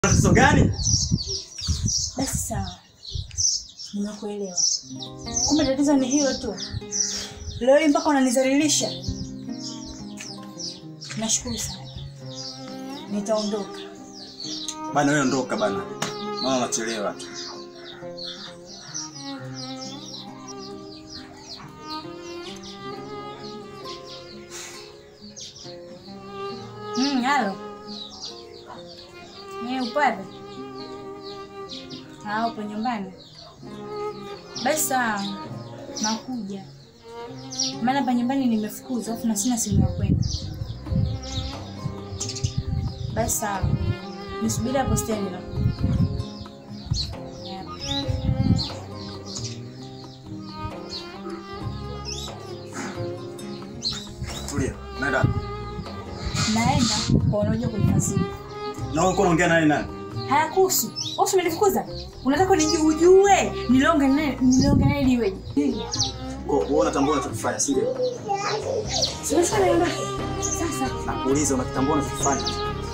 tatizo gani? Basi sawa, nimekuelewa. Kumbe tatizo ni hilo tu. Leo hii mpaka unanizalilisha. Nashukuru sana, nitaondoka. Bana wewe ondoka bana. Mama unachelewa tu. Mm, halo. Ni upande? Ah, upo nyumbani? Basi sawa, nakuja. Maana hapa nyumbani nimefukuzwa, afu na sina simu ya kwenda. Basi sawa, nisubiri hapo stendi nakuja. Yeah. Tulia. Naenda. Naenda kwa wanaoja kunifasiri. Na wewe uko unaongea naye nani? Hayakuhusu. Wewe umenifukuza? Unataka niji ujue nilonge naye nilonge naye liweje? Kwa wewe unatambua unachofanya, si ndio? Sasa naondoka. Sasa Nakuuliza unatambua unachofanya.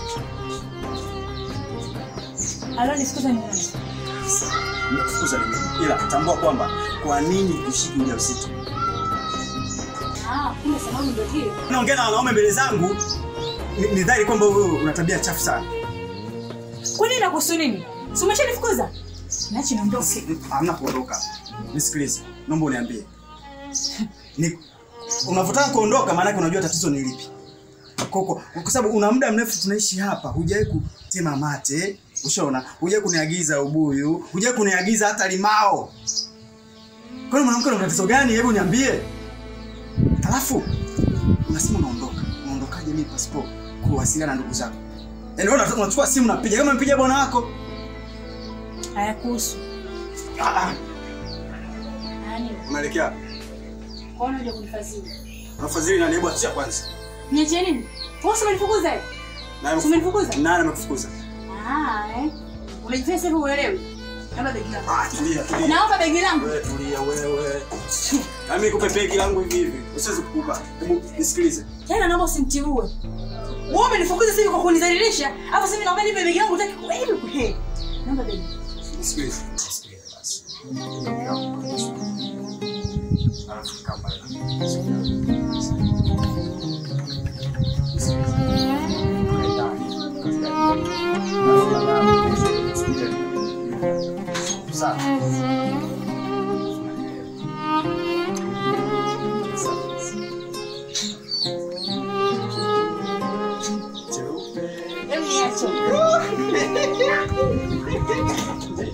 alo nifukuza ni nani? Nimekufukuza ni mimi. Ila tambua kwamba kwa nini ushiki ujauzito? Ah, kumbe sababu ndio hiyo. Naongea na wanaume mbele zangu. Ni, ni dhahiri kwamba wewe una tabia chafu sana. Kwani inakuhusu nini? Si umeshanifukuza? Nachi niondoke. Hamna kuondoka. Nisikilize. Naomba uniambie. Ni unavyotaka kuondoka maana yake unajua tatizo ni lipi. Kwa kwa, kwa sababu una muda mrefu tunaishi hapa, hujawahi kutema mate, ushaona? Hujawahi kuniagiza ubuyu, hujawahi kuniagiza hata limao. Kwa hiyo mwanamke una tatizo gani? Hebu niambie. Alafu unasema unaondoka. Unaondokaje mimi pasipo kuwasiliana na ndugu zako? Yaani wewe unataka- unachukua simu unapiga kama mpiga bwana wako. Hayakuhusu. Ah ah. Nani? Unaelekea wapi? Kwa nini unajua kunifasiri? Unafadhili nani? Hebu achia kwanza. Niachie nini? Wewe si umenifukuza? eh? Nani Si umenifukuza? Nani amekufukuza? Ah, eh. Unajifanya sasa hivi uelewi. Naomba begi langu. Ah, tulia, tulia. Naomba begi langu. Wewe tulia wewe. Na mimi nikupe begi langu hivi hivi. Usiweze kukupa. Hebu nisikilize. Tena naomba usimtiue. Wewe umenifukuza sasa hivi kwa kunidhalilisha. Alafu sasa hivi naomba nipe begi langu utaki. Wewe kuhe. Naomba begi. Nisikilize. Nisikilize basi. Alafu kama Hebu niache.